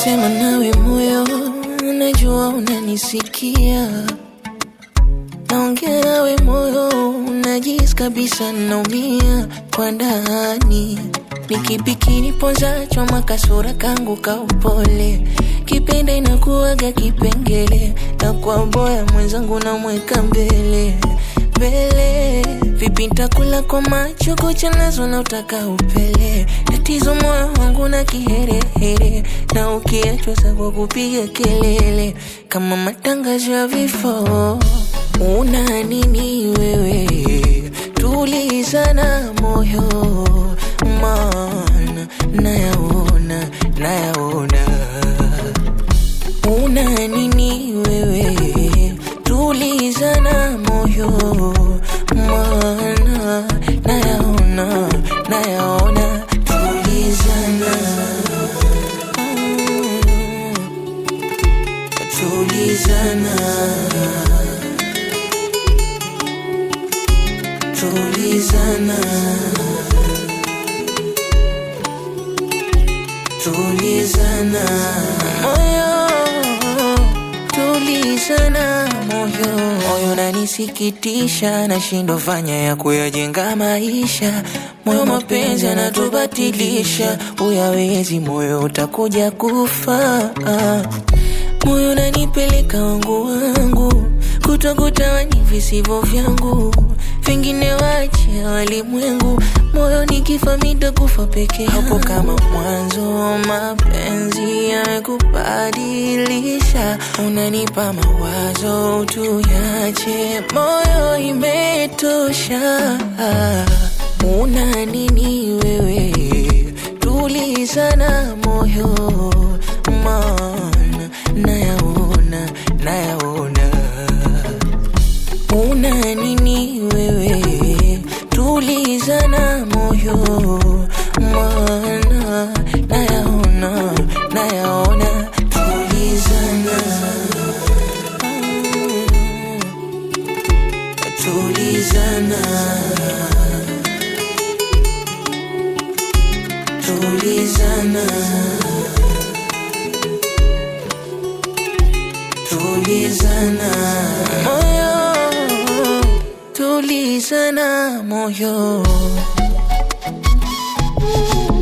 Nasema nawe moyo, najua unanisikia. Naongea nawe moyo, najisi kabisa naumia kwa ndani. Ni kipi kiniponza choma kasura kangu ka upole, kipenda inakuwaga kipengele, na kwa boya mwenzangu namweka mbele mbele. Vipi ntakula kwa macho kucha nazo na utaka upele, tatizo moyo wangu na kiherehere, na ukiachwa sa kwa kupiga kelele kama matangazo ya vifo. Una nini wewe? Tulizana moyo, maana nayaona, nayaona. Una nini wewe? Tulizana moyo, maana nayaona, nayaona. Tulizana, mm, tulizana. tulizana tulizana moyo tulizana moyo moyo nanisikitisha nashindwa fanya ya kuyajenga maisha moyo mapenzi anatubatilisha uyawezi moyo utakuja kufa moyo nanipeleka wangu wangu kutokutawani visivyo vyangu vingine wache walimwengu moyo nikifa mitakufa peke hapo kama mwanzo mapenzi yamekubadilisha unanipa mawazo tuyache moyo imetosha una nini wewe tulizana moyo maana nayaona nayaona una nini wewe tulizana moyo maana nayaona nayaona tulizana Mm, tulizana tulizana tulizana moyo tulizana moyo